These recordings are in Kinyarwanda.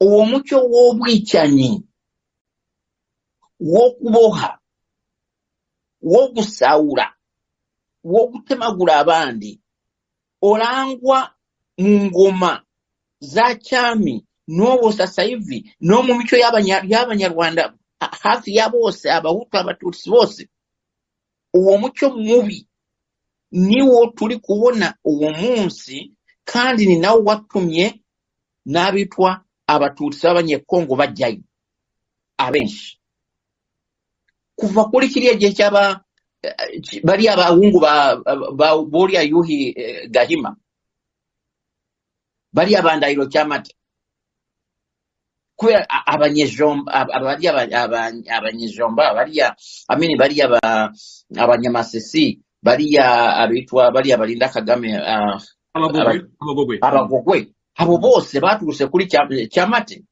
uwo mucyo w'ubwicanyi wo kuboha wo gusawura wo gutemagura abandi orangwa mu ngoma za cyami n'ubu sasa hivi no mu mico y'abanya- y'abanyarwanda ha- hafi ya bose abahutu abatutsi bose uwo mucyo mubi niwo turi kubona uwo munsi kandi ni nawo watumye n'abitwa abatutsi b'abanyekongo bajyayo abenshi kuva kuri kiriya gihe cy'aba eh, ki- bariya bahungu ba, ba, buriya yuhi eh, gahima bariya bandahiro cy'amata kubera a- abanyejomba ab- ab- bariya ba- aba- abanyejomba bariya amini bariya ba- abanyamasisi bariya abitwa bariya barinda kagame ah, aba- abagogwe abagogwe Mm. abagogwe abo bose baturutse kuri Cya- cyamate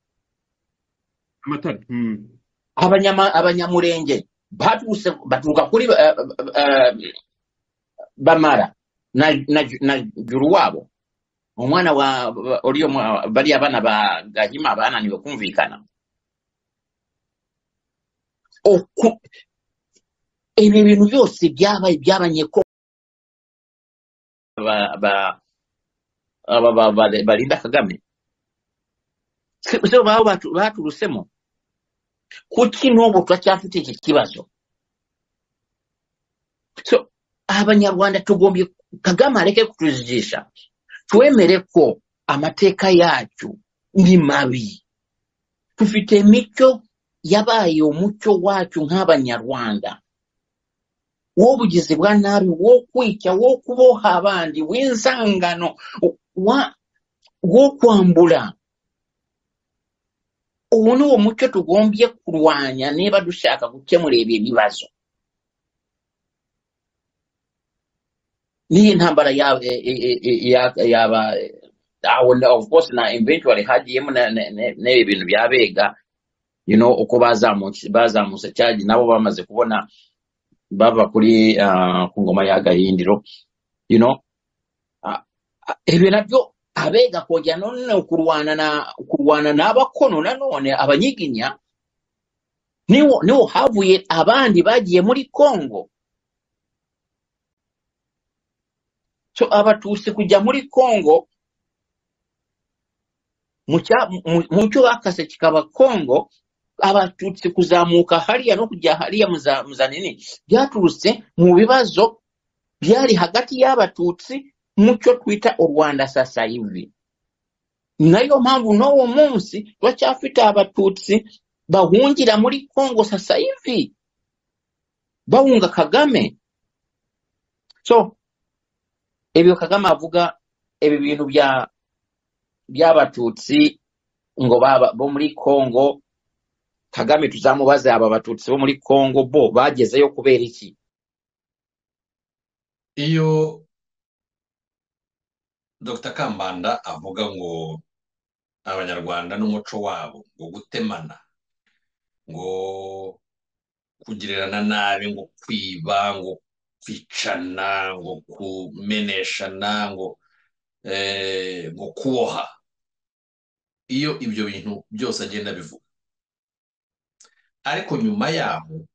amatara Mm. Abanyama- abanyamurenge baturutse baturuka kuri eh, eh, bamara na na na juruwabo umwana wa wa- uriyo mwa- bariya bana ba gahima bananiwe kumvikana Oku- ibi bintu byose byabaye byabanye ko ba- ba- aba ba- ba- barinda kagame Si- si bo baba batu- baturutsemo kuki n'ubu turacyafite iki kibazo so abanyarwanda tugombye kagame areke kutujijisha twemere ko amateka yacu ni mabi dufite imico yabaye umuco wacu nk'abanyarwanda w'ubugizi bwa nabi wo kwica wo kuboha abandi w'inzangano wa- wo kwambura ubu ni uwo muco tugombye kurwanya niba dushaka gukemura ibi bibazo n'iyi ntambara yaba yaba aho na- of course na eventually hagiyemo na- na- na- n'ibi bintu bya bega you know uko bazamutse bazamutse cyane nabo bamaze kubona bava kuri ah, ku ngoma ya gahindiro you know Ah, ah, ibi nabyo abega kongera none kurwana na kurwana n'abakono nanone abanyiginya niwo niwo havuye abandi bagiye muri congo so abatutsi kujya muri congo mu cya- mu- mu cyo bakase kikaba congo abatutsi kuzamuka hariya no kujya hariya muza muza nini byaturutse mu bibazo byari hagati y'abatutsi mu cyo twita u rwanda sasa hivi nayo mpamvu n'uwo munsi turacyafite abatutsi bahungira muri congo sasa hivi bahunga kagame so ibyo kagame avuga ibi bintu bya by'abatutsi ngo baba bo muri congo kagame tuzamubaze aba batutsi bo muri congo bo bagezeyo kubera iki iyo dr kambanda avuga ngo abanyarwanda n'umuco wabo ngo gutemana ngo kugirirana nabi ngo kwiba ngo kwicana ngo kumeneshana ngo eh, ngo kuboha iyo ibyo bintu byose agenda abivuga ariko nyuma yaho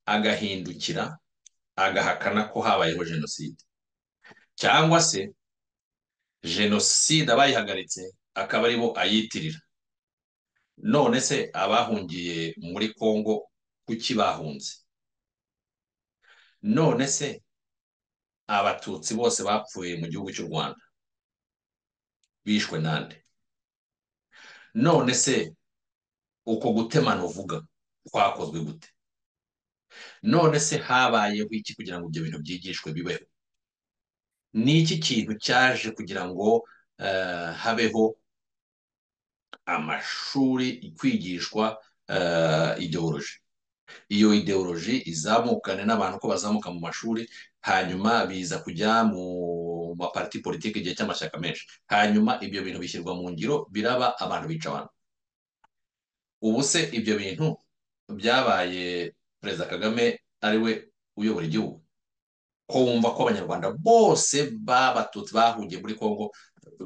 agahindukira agahakana ko habayeho jenoside cyangwa se jenoside abayihagaritse akaba aribo ayitirira none se abahungiye muri kongo kuki bahunze none se abatutsi bose bapfuye mu gihugu cy'u rwanda bishwe nande none se uko gutemana uvuga kwakozwe gute none se habayeho iki kugira ngo ibyo bintu byigishwe bibeho ni iki kintu cyaje kugira ngo eh, habeho amashuri kwigishwa eh, ideoloji iyo ideoloji izamukane n'abantu uko bazamuka mu mashuri hanyuma biza kujya mu maparti politiki igihe cy'amashyaka menshi hanyuma ibyo bintu bishyirwa mu ngiro biraba abantu bica abantu ubu se ibyo bintu byabaye perezida kagame ari we uyobora igihugu ko wumva ko abanyarwanda bose b'abatutsi bahungiye muri congo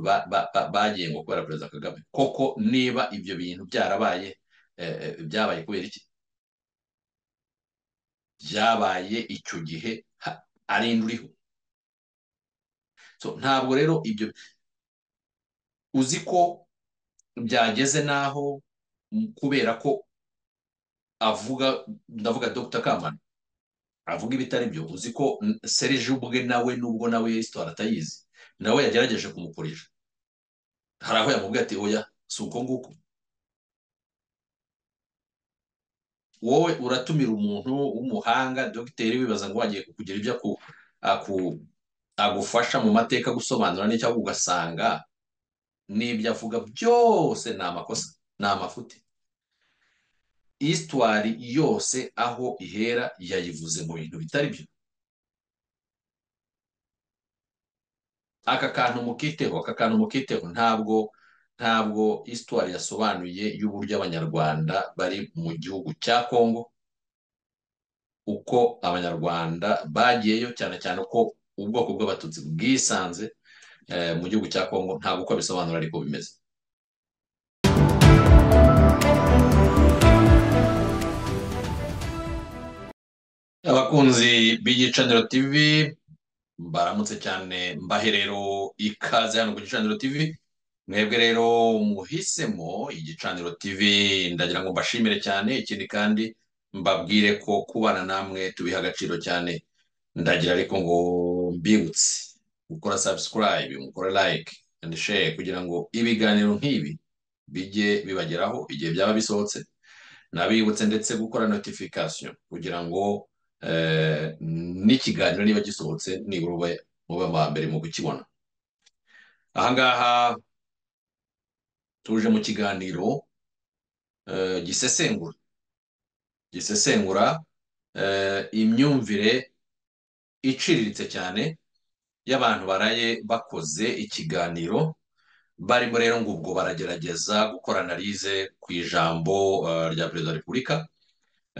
ba- ba- ba- bagiye ngo kubera perezida kagame koko niba ibyo bintu byarabaye eh, eh, byabaye kubera iki byabaye icyo gihe ha- ari indi uriho So, ntabwo rero ibyo uzi ko byageze n'aho mm, kubera ko avuga ndavuga Dr kamana avuga ibitari byo uzi ko mm, serge ubwe nawe nubwo nawe resitora atayizi nawe yagerageje kumukoresha hari aho yamubwiye ati oya si uko nguko wowe uratumira umuntu w'umuhanga dogiteri wibaza ngo wagiye kukugira ibyo aku, aku, agufasha mu mateka gusobanura n'icyo ahubwo ugasanga n'ibyo avuga byose ni amakosa ni amafuti isitwari yose aho ihera yayivuze mu bintu bitari byo aka kantu mukiteho aka kantu mukiteho ntabwo ntabwo isitwari yasobanuye y'uburyo abanyarwanda bari mu gihugu cya kongo uko abanyarwanda bagiyeyo cyane cyane uko ubwoko bw'abatutsi bwisanze eh, mu gihugu cya kongo ntabwo uko abisobanura ariko bimeze abakunzi b'igicaniro tv baramutse cyane mbahe rero ikaze hano ku gicaniro tv mwebwe rero muhisemo igicaniro tv ndagira ngo mbashimire cyane ikindi kandi mbabwire ko kubana namwe tubiha agaciro cyane ndagira ariko ngo mbibutse gukora subscribe mukora like and share kugira ngo ibiganiro nk'ibi bijye bibageraho igihe byaba bisohotse nabibutse ndetse gukora notification kugira ngo eh, n'ikiganiro niba gisohotse nibura ube mube aba mbere mu kukibona ahangaha tuje mu kiganiro eh, gisesengura gisesengura eh, imyumvire iciriritse cyane y'abantu baraye bakoze ikiganiro barimo rero ngo ubwo baragerageza gukora analize ku ijambo eh, rya perezida wa repubulika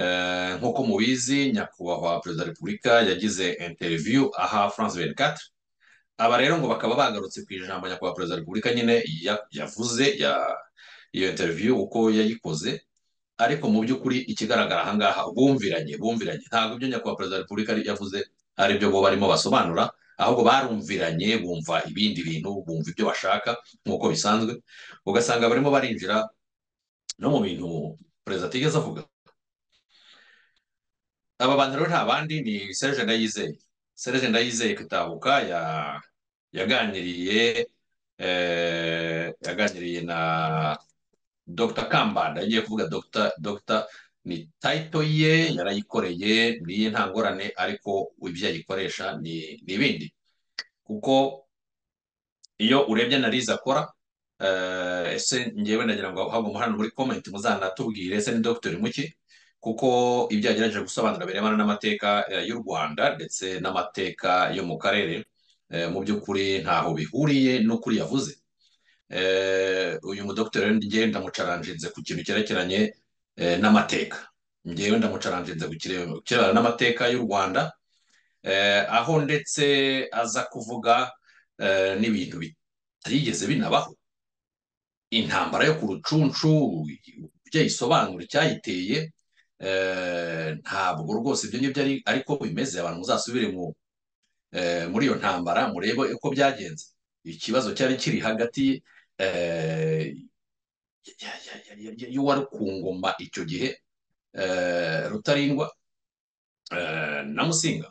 Eh, nk'uko mubizi nyakubahwa perezida wa repubulika yagize interview aha france 24 aba rero ngo bakaba bagarutse ku ijambo nyakubahwa perezida wa repubulika nyine ya- yavuze ya- iyo interview uko yayikoze ariko mu by'ukuri ikigaragara ahangaha bumviranye bumviranye ntabwo ibyo nyakubahwa perezida wa repubulika ari- yavuze ari byo bo barimo basobanura ahubwo barumviranye bumva ibindi bintu bumva ibyo bashaka nk'uko bisanzwe ugasanga barimo barinjira no mu bintu perezida atigeze avuga aba bantu rero nta bandi ni Serge Ndayizeye Serge Ndayizeye Katabuka ya yaganiriye eh, yaganiriye na Dr Kambanda yagiye kuvuga Dr Dr ni title ye yarayikoreye niye nta ngorane ariko ibyo yayikoresha ni ni ibindi kuko iyo urebye analize akora eh, ese ngewe nagira ngo haguma hano muri comment muzanatubwire ese ni dogiteri muki kuko ibyo yagerageje gusobanura birebana n'amateka eh, y'u Rwanda ndetse n'amateka yo mu karere eh, mu by'ukuri ntaho bihuriye n'ukuri yavuze Eh, uyu mudogiteri rero ngewe ndamucaranjinze ku kintu cyerekeranye eh, n'amateka ngewe ndamucaranjinze ku kire- ku kirebana n'amateka y'u Rwanda eh, aho ndetse aza kuvuga eh, n'ibintu bitigeze binabaho intambara yo ku rucunshu ibyo yisobanura icyayiteye eh, ntabwo rwose ibyo ngibyo ari ariko bimeze abantu muzasubire mu eh, muri iyo ntambara murebe uko byagenze ikibazo cyari kiri hagati eh, ya- ya- ya- ya- ya- y'uwari ku ngoma icyo gihe eh, Rutarindwa eh, na Musinga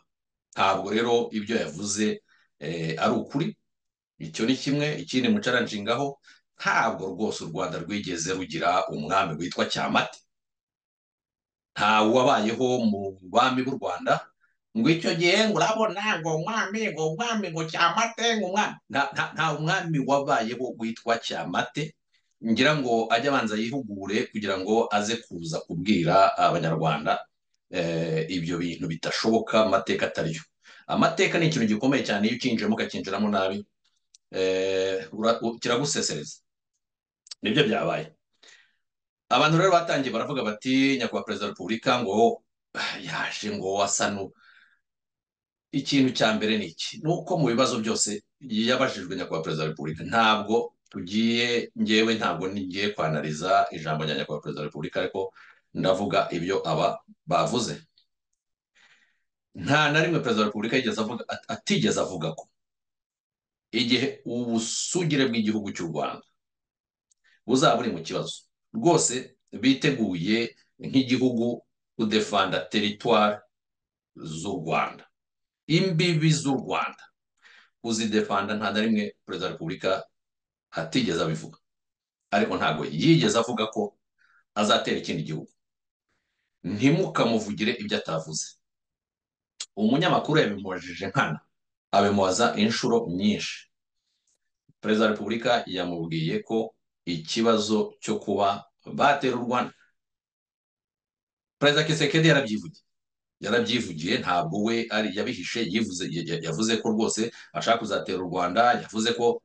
ntabwo rero ibyo yavuze eh, ari ukuri icyo ni kimwe ikindi mucaranshingaho ntabwo rwose u rwanda rwigeze rugira umwami witwa cyamate nta wabayeho mu bami b'u rwanda ngo icyo gihe ngo urabona ngo umwami ngo umwami ngo cyamate ngo umwami Nta- nta nta umwami wabayeho witwa cyamate ngira ngo ajye abanza yihugure kugira ngo aze kuza kubwira abanyarwanda eh, ibyo bintu bidashoboka amateka atari yo amateka ni ikintu gikomeye cyane iyo ukinjiyemo ukakinjiramo nabi eh, ura- u- kiragusesereza nibyo byabaye abantu rero batangiye baravuga bati nyakubahwa perezida wa repubulika ngo yaje ngo asa nu- ikintu cya mbere ni iki ni uko mu bibazo byose yabajijwe nyakubahwa perezida wa repubulika ntabwo tugiye ngewe ntabwo ngiye kwanariza ijambo rya nyakubahwa perezida wa repubulika ariko ndavuga ibyo aba bavuze nta na rimwe perezida wa repubulika yigeze avuga atigeze avuga ko igihe ubusugire bw'igihugu cy'u rwanda buzaba buri mu kibazo rwose biteguye nk'igihugu kudefanda teritwari z'u rwanda imbibi z'u rwanda kuzidefanda nta na rimwe perezida wa repubulika atigeze abivuga ariko ntabwo yigeze avuga ko azatera ikindi gihugu ntimukamuvugire ibyo atavuze umunyamakuru yabimubajije nkana abimubaza inshuro nyinshi perezida wa repubulika yamubwiye ko ikibazo cyo kuba batera u rwanda perezida kisekedi yarabyivugiye yarabyivugiye ntabwo we ari yabihishe yivuze yavuze ko rwose ashaka kuzatera u rwanda yavuze ko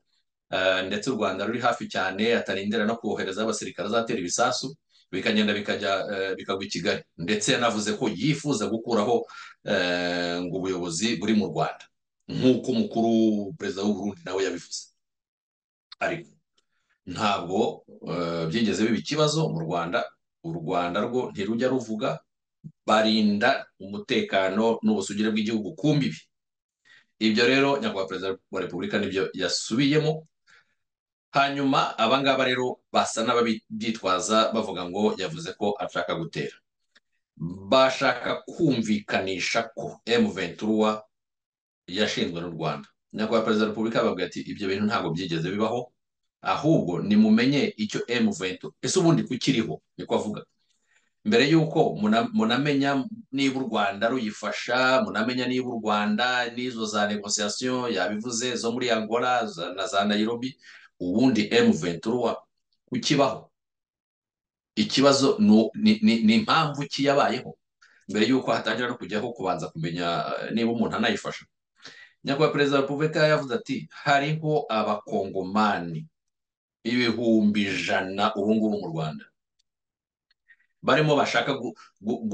ndetse u rwanda ruri hafi cyane atarindira no kohereza abasirikare azatera ibisasu bikagenda bikajya bikagwa i kigali ndetse yanavuze ko yifuza gukuraho ngo ubuyobozi buri mu rwanda nk'uko umukuru perezida w'uburundi nawe yabivuze ariko ntabwo byigeze biba ikibazo mu rwanda u rwanda rwo ntirujya ruvuga barinda umutekano n'ubusugire bw'igihugu ku mbibi ibyo rero nyakubahwa perezida wa repubulika nibyo yasubiyemo hanyuma abangaba rero basa n'ababyitwaza bavuga ngo yavuze ko ashaka gutera bashaka kumvikanisha ko emu ventura yashinzwe n'u rwanda nyakubahwa perezida wa repubulika yababwira ati ibyo bintu ntabwo byigeze bibaho ahubwo nimumenye icyo emu ventura ese ubundi kukiriho niko avuga mbere y'uko munamenya niba u rwanda ruyifasha munamenya niba u rwanda n'izo za negosiyasiyo yabivuze zo muri angola na za nayirobi ubundi emu ventura ukibaho ikibazo ni impamvu ki yabayeho mbere y'uko hatangira no kujyaho kubanza kumenya niba umuntu anayifasha nyakubahwa perezida wa repubulika yavuze ati hariho abakongomani ibihumbi ijana ubu ngubu mu rwanda barimo bashaka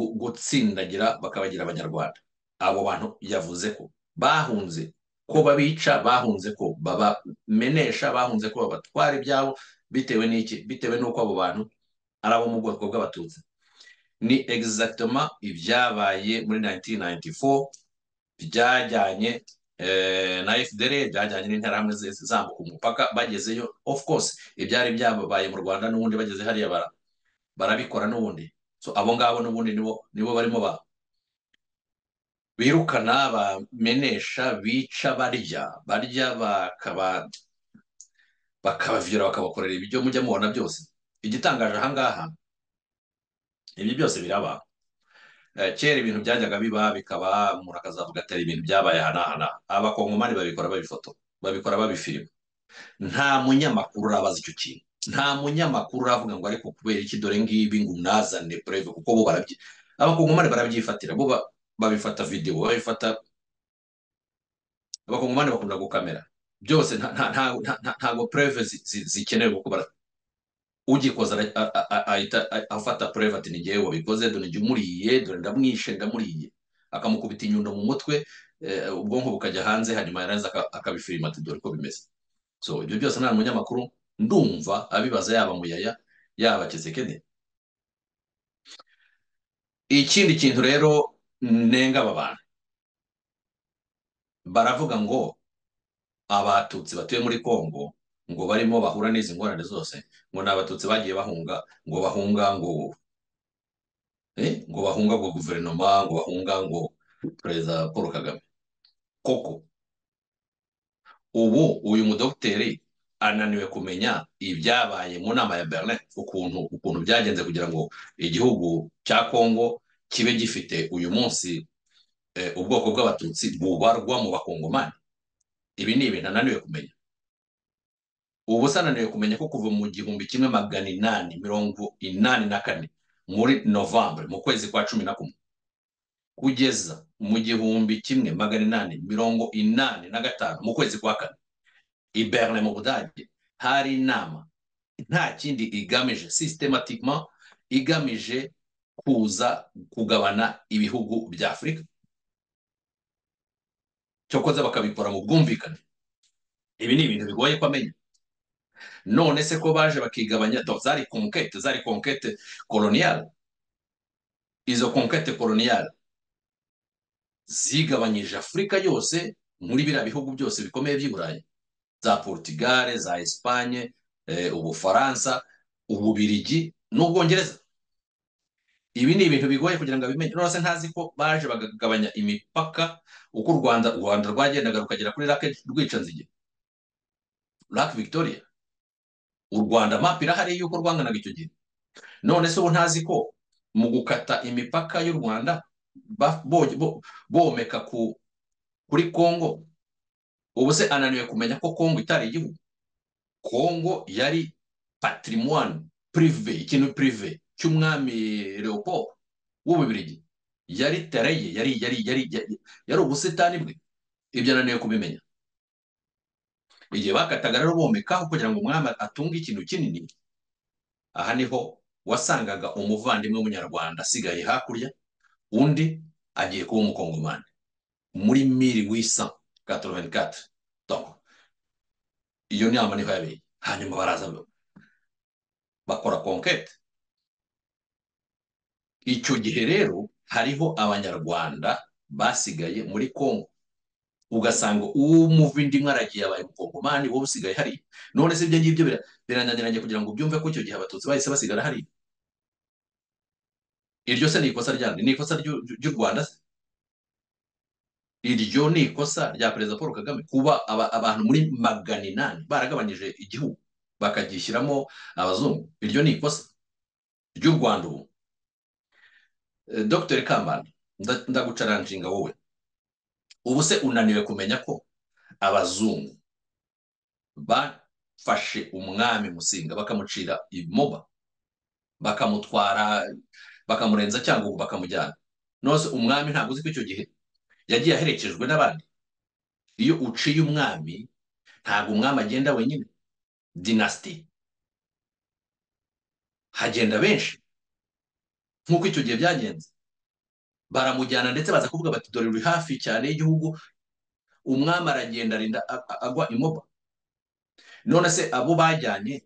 gutsindagira bakabagira abanyarwanda abo bantu yavuze ko bahunze ko babica bahunze ko babamenesha bahunze ko babatwara ibyabo bitewe n'iki bitewe n'uko abo bantu ari abo mu bwoko bw'abatutsi ni egizagitoma ibyabaye muri 1994 byajyanye na fdr byajyanye n'interahamwe zambuka umupaka bagezeyo of course ibyari byabaye mu rwanda n'ubundi bageze hariya bara barabikora n'ubundi abo ngabo n'ubundi nibo barimo ba birukana bamenesha bica barya barya bakabavira bakabakorera ibyo mujya mubona byose igitangaje ahangaha ibi byose biraba kera ibintu byajyaga biba bikaba umuntu akazavuga atari ibintu byabaye aha n'aha n'aha abakongomani babikora babifoto babikora babifilima nta munyamakuru urabaza icyo kintu nta munyamakuru uravuga ngo ariko kubera iki dore ngibi ngo unazane pureve kuko bo barabye abakongomani barabyifatira bo babifata videwo babifata abakongomani bakunda gukamera byose ntabwo pureve zikenewe kuko ugikoze ahita afata pureve ati ni ngewe wabikoze dore njye umuriye dore ndamwishe ndamuriye akamukubita inyundo mu mutwe ubwonko bukajya hanze hanyuma yarangiza akabifirima ati dore uko bimeze so ibyo byose nta munyamakuru ndumva abibaza yaba muyaya yaba kisekene ikindi kintu rero nenga aba bantu baravuga ngo abatutsi batuye muri kongo ngo barimo bahura n'izi ngorane zose ngo ni abatutsi bagiye bahunga ngo bahunga ngo ngo bahunga ngo guverinoma ngo bahunga ngo perezida paul kagame koko ubu uyu mudogiteri ananiwe kumenya ibyabaye mu nama ya berlin ukuntu ukuntu byagenze kugira ngo igihugu cya kongo kibe gifite uyu munsi ubwoko bw'abatutsi bubarwa mu bakongomani ibi ni ibintu ananiwe kumenya ubu se ananiwe kumenya ko kuva mu gihumbi kimwe magana inani mirongo inani na kane muri novambere mu kwezi kwa cumi na kumwe kugeza mu gihumbi kimwe magana inani mirongo inani na gatanu mu kwezi kwa kane i Berlin mu budage hari inama nta kindi igamije systematically igamije kuza kugabana ibihugu bya afurika cyokoza bakabikora mu bwumvikane ibi ni ibintu bigoye ko amenya none se ko baje bakigabanya do zari konkete zari konkete koloniyale izo konkete koloniyale zigabanyije afurika yose muri biriya bihugu byose bikomeye by'i burayi za porutugare za esipanye ubufaransa ububirigi n'ubwongereza ibi ni ibintu bigoye kugira ngo abimenye none se ntazi ko baje bakagabanya imipaka uko u rwanda u rwanda rwagendaga rukagera kuri rake rwicanzige rake victoria u rwanda mapu irahari y'uko rwanganaga icyo gihe none se ubu ntazi ko mu gukata imipaka y'u rwanda bomeka kuri kongo ubu se ananiwe kumenya ko kongo itari igihugu kongo yari patrimoine prive ikintu prive cy'umwami leopold w'ububirigi yari tereye yari yari yari yari ubusitani bwe ibyo ananiwe kubimenya igihe bakataga rero bomekaho kugira ngo umwami atunge ikintu kinini aha niho wasangaga umuvandimwe w'umunyarwanda asigaye hakurya undi agiye kuba umukongomani muri miri wisa katovenikati iyo nama niho yabereye hanyuma baraza bakora konkete icyo gihe rero hariho abanyarwanda basigaye muri kongo ugasanga umuvindimwe aragiye abaye umukongomani wowe usigaye hari none se ibyo ngibyo birananiranye kugira ngo ubyumve ko icyo gihe abatutsi bahise basigara hari iryo se ni ikosa ryandi ni ikosa ry'u rwanda se iryo ni ikosa rya perezida paul kagame kuba abantu muri magana inani baragabanyije igihugu bakagishyiramo abazungu iryo ni ikosa ry'u rwanda ubu dr kambanda ndagucaranshinga wowe ubu se unaniwe kumenya ko abazungu bafashe umwami musinga bakamucira imoba bakamutwara bakamurenza cyangwa bakamujyana nose umwami ntabwo uzi ko icyo gihe yagiye aherekejwe n'abandi iyo uciye umwami ntabwo umwami agenda wenyine dinasiti hagenda benshi nk'uko icyo gihe byagenze baramujyana ndetse baza kuvuga bati dore uri hafi cyane y'igihugu umwami aragenda arinda agwa imoba none se abo bajyanye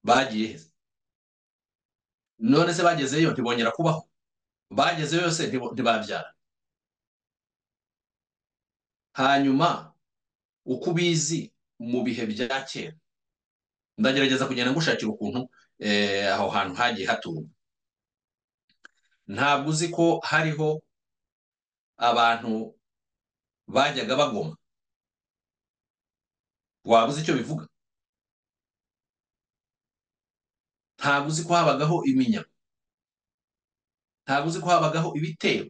bagiye he none se bagezeyo ntibongera kubaho bagezeyo yose ntibabyara hanyuma uko ubizi mu bihe bya kera ndagerageza kugenda ngushakira ukuntu aho hantu hagiye haturwa ntabwo uzi ko hariho abantu bajyaga bagoma waba uzi icyo bivuga ntabwo uzi ko habagaho iminyago ntabwo uzi ko habagaho ibitero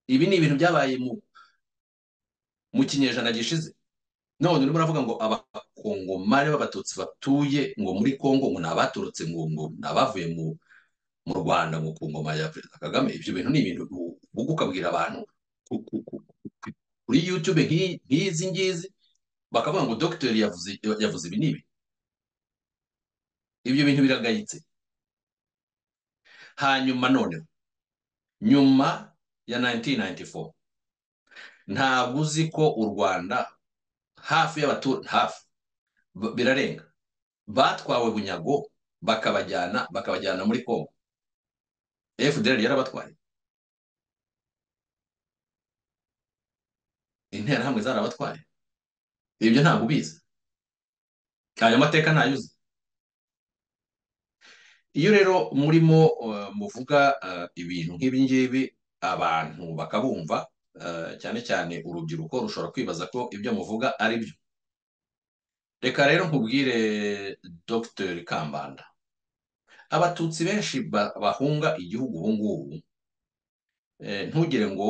ibi ni ibintu byabaye mu kinyejana gishize none urimo uravuga ngo abakongomani b'abatutsi batuye ngo muri kongo ngo ni abaturutse ngo ni abavuye mu mu rwanda ngo ku ngoma ya perezida kagame ibyo bintu ni ibintu ubwo ukabwira abantu kuri yutube nk'izi ngizi bakavuga ngo dogiteri yavuze ibi n'ibi ibyo bintu biragayitse hanyuma noneho nyuma ya 1994 ntabwo uzi ko u rwanda hafi y'abaturage hafi birarenga batwawe bunyago bakabajyana bakabajyana muri kongo fdr yarabatwaye interahamwe zarabatwaye ibyo ntabwo ubizi ayo mateka ntayuzi iyo rero murimo muvuga ibintu nk'ibi ngibi abantu bakabumva cyane cyane urubyiruko rushobora kwibaza ko ibyo muvuga ari byo reka rero nkubwire dr kambanda abatutsi benshi bahunga igihugu ubu ngubu ntugire ngo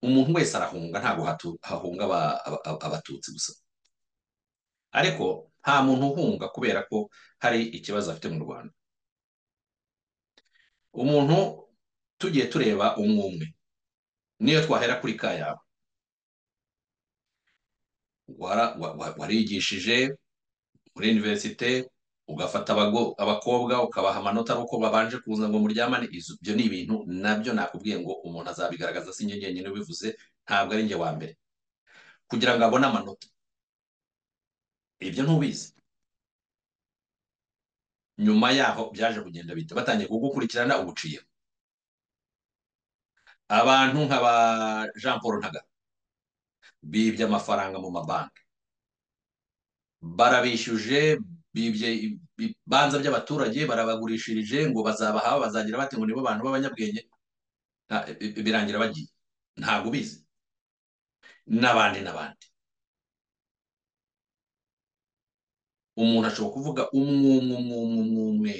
umuntu wese arahunga ntabwo hahunga abatutsi gusa ariko nta muntu uhunga kubera ko hari ikibazo afite mu rwanda umuntu tugiye tureba umwe umwe niyo twahera kuri ka yawe warigishije muri iniverisite ugafata abago- abakobwa ukabaha amanota ari uko babanje kuza ngo muryamane izo- ibyo ni ibintu nabyo nakubwiye ngo umuntu azabigaragaza si njye njyenyine ubivuze ntabwo ari njye wa mbere kugira ngo abone amanota ibyo ntubizi nyuma yaho byaje kugenda bite batangiye kugukurikirana ubuciyeho abantu nka ba jean paul ntaga bibye amafaranga mu mabanki barabishyuje bibye i- ibibanza by'abaturage barabagurishirije ngo bazabaha bazagira bate ngo nibo bantu b'abanyabwenge nta- i- i- birangira bagiye ntabwo ubizi n'abandi n'abandi umuntu ashobora kuvuga umwe umwe umwe umwe umwe umwe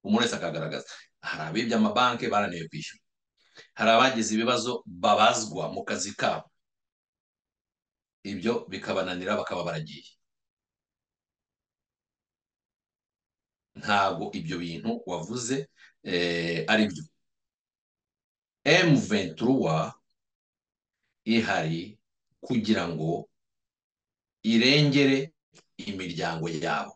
umuntu wese akagaragaza hari abibye amabanki barananiwe kwishyura hari abagize ibibazo babazwa mu kazi kabo ibyo bikabananira bakaba baragiye ntabwo ibyo bintu wavuze eh, ari byo M23 ihari kugira ngo irengere imiryango yabo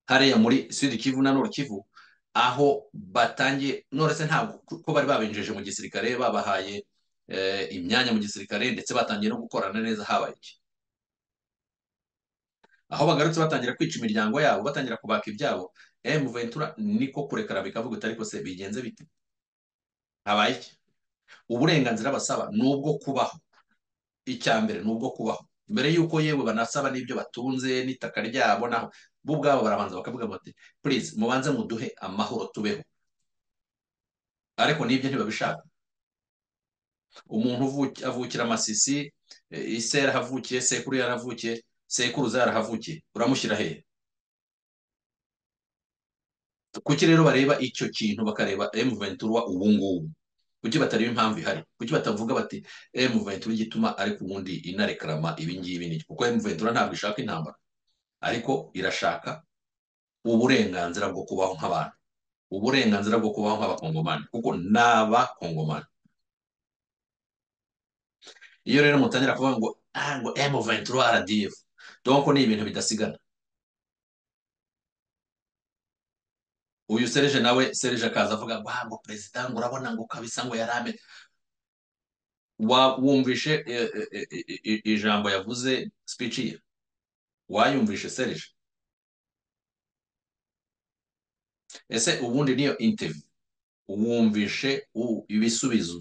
hariya muri Sud Kivu na Nord Kivu aho batangiye nonese ntabwo kuko bari babinjeje mu gisirikare babahaye eh, imyanya mu gisirikare ndetse batangiye no gukorana neza habaye iki aho bagarutse batangira kwica imiryango yabo batangira kubaka ibyabo M Ventura niko kurekara bikavuga uti ariko se bigenze bite habaye iki uburenganzira basaba ni ubwo kubaho icya mbere ni ubwo kubaho mbere y'uko yewe banasaba n'ibyo batunze n'itaka ryabo naho bo ubwabo barabanza bakavuga bati purize mubanze muduhe amahoro tubeho ariko n'ibyo ntibabishaka umuntu uvuki- avukira amasisi eh, ise yarahavukiye sekuru yarahavukiye sekuruza yarahavukiye uramushyira hehe kuki rero bareba icyo kintu bakareba M23 ubu ngubu kuki batareba impamvu ihari kuki batavuga bati M23 igituma ariko ubundi inarekarama ibi ngibi ni iki?" kuko M23 ntabwo ishaka intambara ariko irashaka uburenganzira bwo kubaho nk'abantu uburenganzira bwo kubaho nk'abakongomani kuko n'abakongomani iyo rero mutangira kuvuga ngo ah ngo M23 RDF donc ni ibintu bidasigana uyu Serge nawe Serge akaza avuga ngo ah ngo perezida ngo urabona ngo kabisa ngo yarame Wa- wumvishe eh, eh, eh, eh, eh, ijambo yavuze speech ye wayumvishe Serge ese ubundi niyo interview wumvishe u- ibisubizo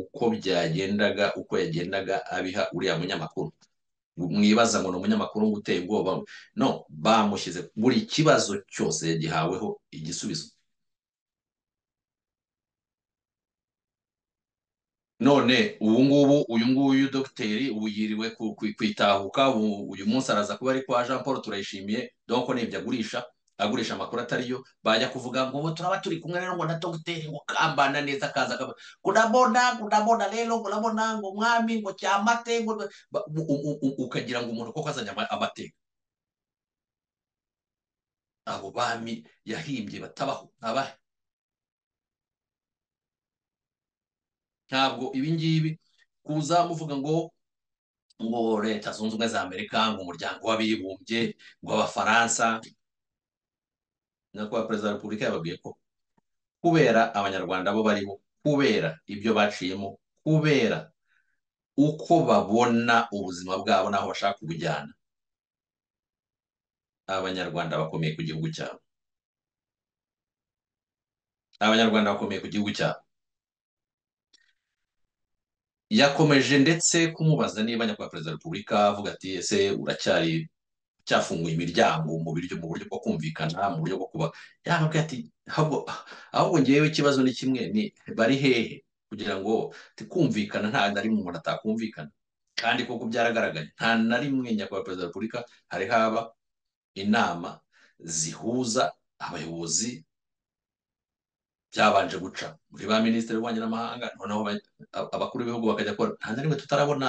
uko byagendaga uko yagendaga abiha uriya munyamakuru mwibaza ngo ni umunyamakuru ngo uteye ubwoba no bamushyize buri kibazo cyose yagihaweho igisubizo none ubu ngubu uyu nguyu dogiteri ubu yiriwe ku- ku- kwitahuka ubu- uyu munsi araza kuba ari kwa jean paul turayishimiye donc n'ibyo agurisha agurisha amakuru atariyo bajya kuvuga ngo ubu turaba turi kumwe rero ngo na dogiteri ngo kambana neza kaza kaba kunabona kunabona rero kunabona ngo mwami ngo cyamate ngo ba- u- u- u- ukagira ngo umuntu koko azanye ama- amateka abo bami yahimbye batabaho abahe ntabwo ibi ngibi kuza muvuga ngo ngo leta zunze ubumwe za amerika ngo umuryango w'abibumbye ngo abafaransa nyakubahwa perezida wa repubulika yababwiye ko kubera abanyarwanda bo bariho kubera ibyo baciyemo kubera uko babona ubuzima bwabo n'aho bashaka kubujyana abanyarwanda bakomeye ku gihugu cyabo abanyarwanda bakomeye ku gihugu cyabo yakomeje ndetse kumubaza niba nyakubahwa perezida wa repubulika avuga ati ese uracyari cyafunguye imiryango mu buryo mu buryo bwo kumvikana mu buryo bwo kuba yababwira ati ahubwo ahubwo ngewe ikibazo ni kimwe ni bari hehe kugira ngo ati kumvikana nta na rimwe umuntu atakumvikana kandi koko byaragaragaye nta na rimwe nyakubahwa perezida wa repubulika hari haba inama zihuza abayobozi byabanje guca muri ba minisitiri w'ububanyi n'amahanga noneho ba- abakuru b'ibihugu bakajya kora nta na rimwe tutarabona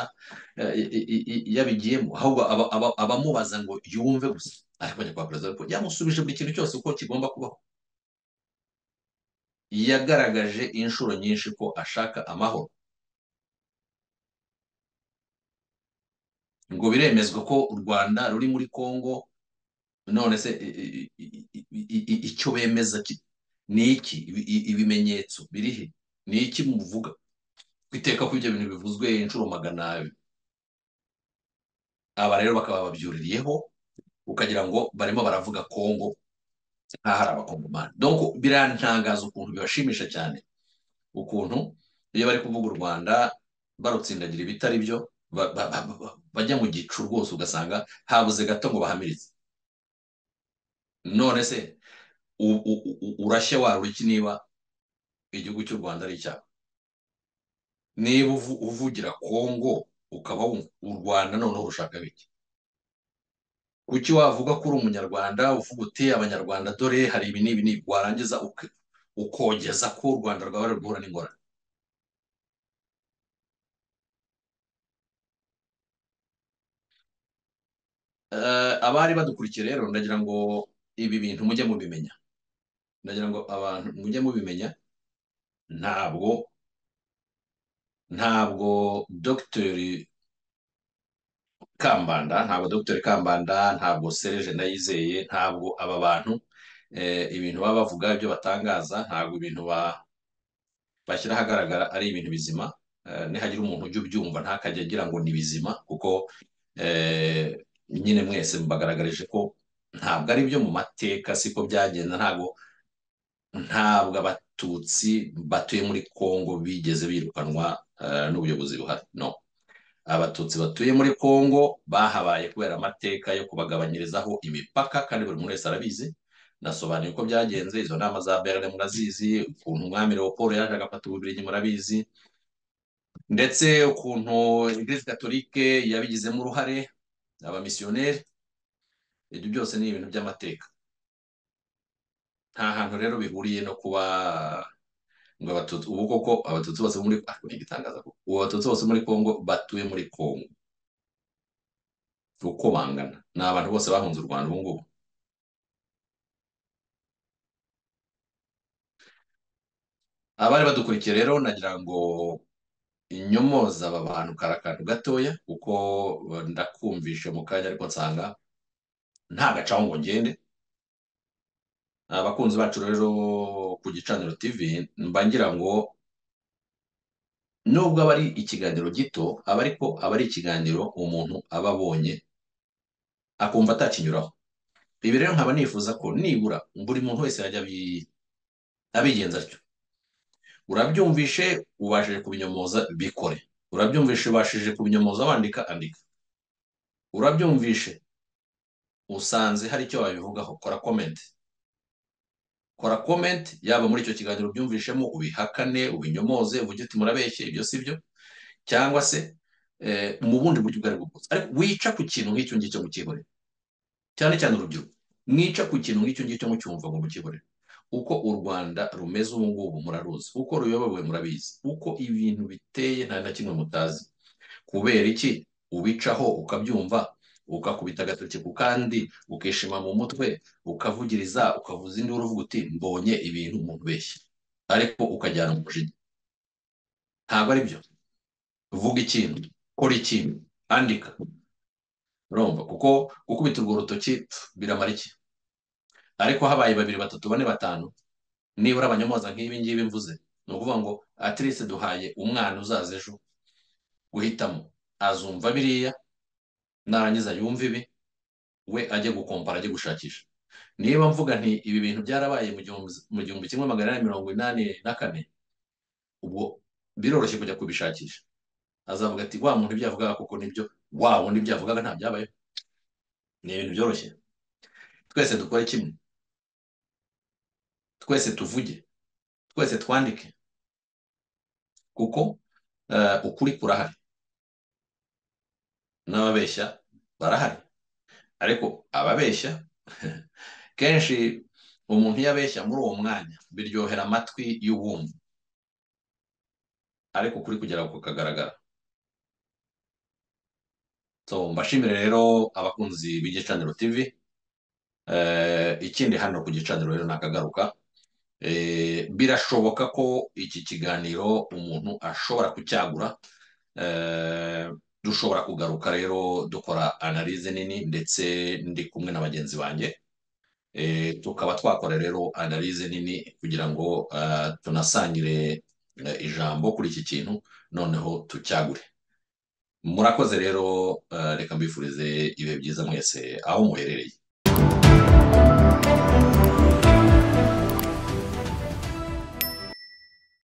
eh, i- i- i- yabigiyemo ahubwo aba- aba- abamubaza ngo yumve gusa ariko nyakubahwa perezida ariko yamusubije buri kintu cyose uko kigomba kubaho yagaragaje inshuro nyinshi ko ashaka amahoro ngo biremezwa ko u rwanda ruri muri kongo none se i- i- i- i- i- icyo bemeza ki- ni iki Ibi- i- ibimenyetso biri he ni iki muvuga kwiteka ko ibyo bintu bivuzwe inshuro magana abiri aba rero bakaba babyuririyeho ukagira ngo barimo baravuga kongo nk'aho ari abakongomani donc birantangaza ukuntu bibashimisha cyane ukuntu iyo bari kuvuga u rwanda barutsindagira ibitari byo ba- ba- ba- ba- bajya mu gicu rwose ugasanga habuze gato ngo bahamirize none se u- u- u- urashye waruriki niba igihugu cy'u rwanda ari icyaha niba uvu- uvugira kongo ukaba wumva u rwanda noneho urushaka biki kuki wavuga ko uri umunyarwanda uvuga uti abanyarwanda dore hari ibi n'ibi n'ibi warangiza uke- ukogeza ko u rwanda rwaba ruri guhura n'ingorane Eh, abari badukurikiye rero ndagira ngo ibi bintu mujye mubimenya ndagira ngo abantu mujye mubimenya ntabwo ntabwo dogiteri Kambanda ntabwo dogiteri Kambanda ntabwo Serge Ndayizeye ntabwo aba bantu eh, ibintu baba bavuga ibyo batangaza ntabwo ibintu ba- bashyira ahagaragara ari ibintu bizima Eh, nihagira umuntu ujya ubyumva ntakajya agira ngo ni bizima kuko eh, nyine mwese mbagaragarije ko ntabwo ari byo mu mateka siko byagenda ntabwo ntabwo abatutsi batuye muri Kongo bigeze birukanwa eh, n'ubuyobozi buhari no abatutsi batuye muri Kongo bahabaye kubera amateka yo kubagabanyirizaho imipaka kandi buri muntu wese arabizi nasobanuye uko byagenze izo nama za Berlin murazizi ukuntu umwami Leopold yaje agafata ububiligi murabizi ndetse ukuntu Eglise Catholique yabigizemo uruhare abamisiyoneri ibyo byose ni ibintu by'amateka nta hantu rero bihuriye no kuba ngo abatutsi ubu koko abatutsi bose bo muri ah, igitangaza koko. ubu abatutsi bose muri Kongo batuye muri Kongo uko bangana ni abantu bose bahunze u Rwanda ubu ngubu abari badukurikiye rero nagira ngo inyomoza aba bantu kari akantu gatoya kuko eh, ndakumvishe mu kanya ariko nsanga nta gacaho ngo ngende abakunzi bacu rero ku gicaniro TV mba ngira ngo nubwo aba ari ikiganiro gito aba ariko aba ari ikiganiro umuntu aba abonye akumva atakinyuraho ibi rero nkaba nifuza ko nibura buri muntu wese yajya abi- abigenza atyo urabyumvishe ubashije kubinyomoza bikore urabyumvishe ubashije kubinyomoza wandika andika urabyumvishe usanze hari icyo wabivugaho kora komenti kora komenti yaba muri icyo kiganiro ubyumvishemo ubihakane ubinyomoze uvuge uti murabeshye ibyo si byo cyangwa se eh, mu bundi buryo ubwo ari bwo bwose ariko wica ku kintu nk'icyo ngicyo mu kibore cyane cyane urubyiruko mwica ku kintu nk'icyo ngicyo mucyumva ngo mukibore uko u Rwanda rumeze ubu ngubu muraruzi uko ruyobowe murabizi uko ibintu biteye nta na kimwe mutazi kubera iki ubicaho ukabyumva ukakubita agatoki ku kandi ukishima mu mutwe ukavugiriza ukavuza induru uvuga uti mbonye ibintu umuntu beshya ariko ukajyana umujinya ntabwo ari byo vuga ikintu kora ikintu andika urumva kuko gukubita urwo rutoki pf, biramara iki ariko habaye babiri batatu bane batanu nibura abanyamuhoza nk'ibi ngibi mvuze ni ukuvuga ngo atirese duhaye umwana uzaza ejo guhitamo azumva biriya narangiza yumva ibi we ajye gukompara ajye gushakisha niba mvuga nti ibi bintu byarabaye mu gihumbi mu gihumbi kimwe magana inani mirongo inani na kane ubwo biroroshye kujya kubishakisha azavuga ati wa muntu ibyo yavugaga koko nibyo wa wundi ibyo yavugaga nta byabayeho ni ibintu byoroshye twese dukore kimwe twese tuvuge twese twandike kuko eh, ukuri kurahari n'ababeshya barahari ariko ababeshya kenshi umuntu iyo abeshya muri uwo mwanya biryohera amatwi y'uwumva ariko ukuri kugera ku kagaragara so mbashimire rero abakunzi b'igicaniro TV eh, ikindi hano ku gicaniro rero nakagaruka Eh, birashoboka ko iki kiganiro umuntu ashobora kucyagura Eh, dushobora kugaruka rero dukora analize nini ndetse ndi kumwe na bagenzi banjye Eh, tukaba twakora rero analyse nini kugira ngo ah, tunasangire eh, ijambo kuri iki kintu noneho tucyagure murakoze rero ah, reka mbifurize ibihe byiza mwese aho muherereye